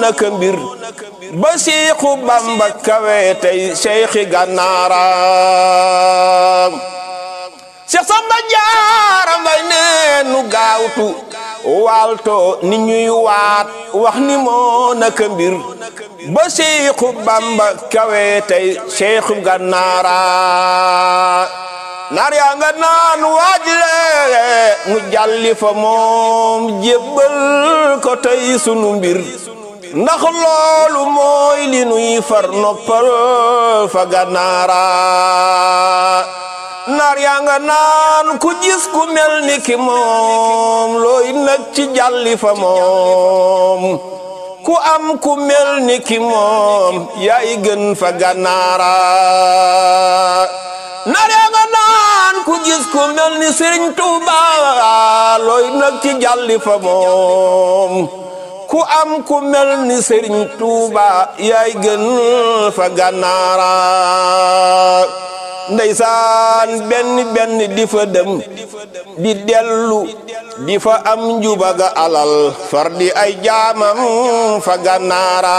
naka mbir ba siixu bamba kawe tey seyxi gànnaara Seex Samba Jaara Mbay nee nu gaawtu waalto ni ñuy waat wax ni moo naka mbir ba siixu bamba kawe tey seyxu gànnaara naar yaa nga naan waajile mu jalli fa moom jébbal ko tey sunu mbir ndax loolu mooy li nuy far noppal fa gànnaara naar yaa nga naan ku gis ku mel ni ki moom looy nag ci jalli fa moom ku am ku mel ni ki moom yaay gën fa gànnaara naar yaa nga naan ku gis ku mel ni Sëriñ Tuuba looy nag ci jalli fa moom ku am ku mel ni Sëriñ Tuuba yaay gën fa gànnaara ndeysaan benn benn di fa dem di dellu di fa am njubaga alal far di ay jaamam fa gànnaara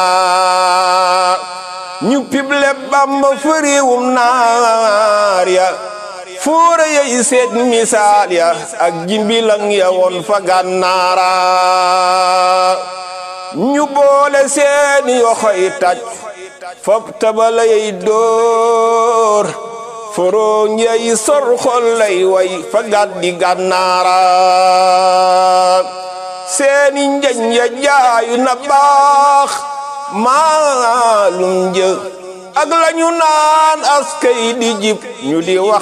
ñu pible bamba fëriwum naar ya fóora yey seet misaal ya ak jimbilang ya woon fa gànnaara ñu boole seeni yoxoy taj fop tabala yey dóor forooñ yey sor xol lay way fa gàddi gànnaara seeni njañ ya jaayu na baax maalum jë ak lañu naan askay di jib ñu di wax